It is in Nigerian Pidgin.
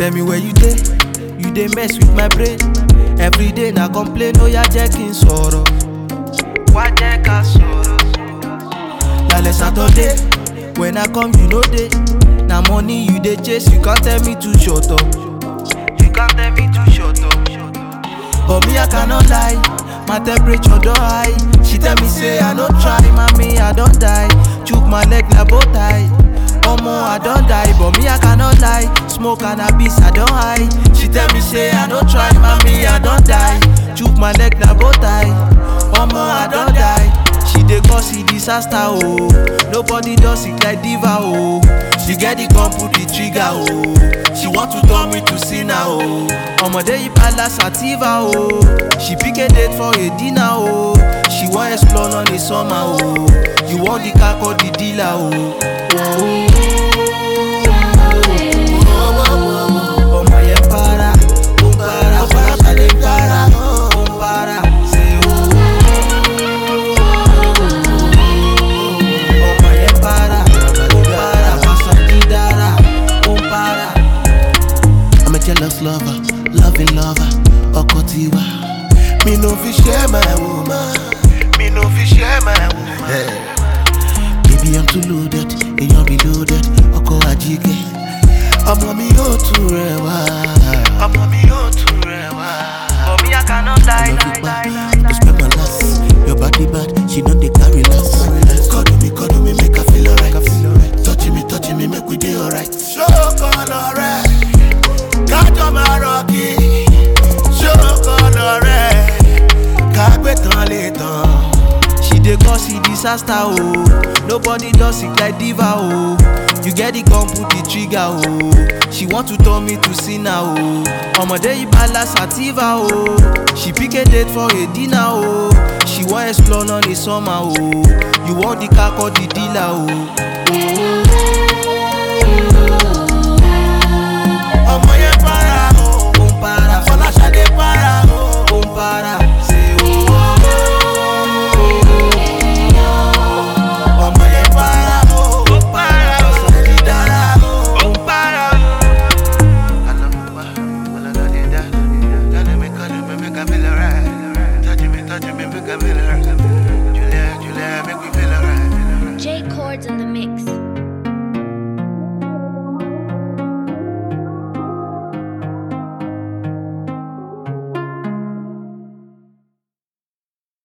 Tell me where you dey, you dey mess with my brain. Every day na complain, ó yá jẹ́ kí n sọ̀rọ̀. Wá jẹ́ ká sọ̀rọ̀. Lálẹ́ Saturday, when I come you no dey. Na money you dey chase, you can't tell me to shut up. You can't tell me to shut up. But me I cannot lie, my temperature don high. She tell me say I no try, mommy I don die. Chook my leg na bow tie. Omo I don die, but me I cannot lie. Smoke cannabis I don high. She tell me say I no try, mommy I don die. Chook my leg na bow tie. Omo I don die. She dey cause a disaster oh. Nobody does it like diva oh. She get the gun put the trigger oh. She want to turn me to sinner oh. Ọmọdé yìí palace sativa oh. She pick a date for a dinner oh. She wan explore on the summer oh. You want the car call the dealer oh. Ọmọ yẹn para, ó ń para, ó para, ṣàlẹ̀ ń para, ó ń para, ṣe oh. Ọmọ yẹn para, ó ń para, pàṣẹ dídára, ó ń para. I'm a jealous lover, loving lover, ọkọ tiwa. Me no fit share my woman, me no fit share my woman. Baby I'm too loaded, èèyàn be loaded, ọkọ àjíkẹ́. Ọmọ mi yóò tún rẹwà. Ọmọ mi yóò tún rẹwà. But me, I cannot lie, Love lie, you lie, bad, lie, you lie. spend my last. Your body bad, she don't dey carry last. Cuddle me, cuddle me, make her feel alright. Touching me, touching me, make we dey alright. Ṣókànlọ́ rẹ̀, kájọ máa rọ̀kì. Ṣókànlọ́ rẹ̀, kágbé tán lè tán. She dey cause a disaster oh. Nobody does it like diva oh. You get the gun put the trigger oh. She want to turn me to sinner oh. Ọmọdé yìí palace sativa oh. She pick a date for a dinner oh. She wan explore on the summer oh. You want the car call the dealer oh.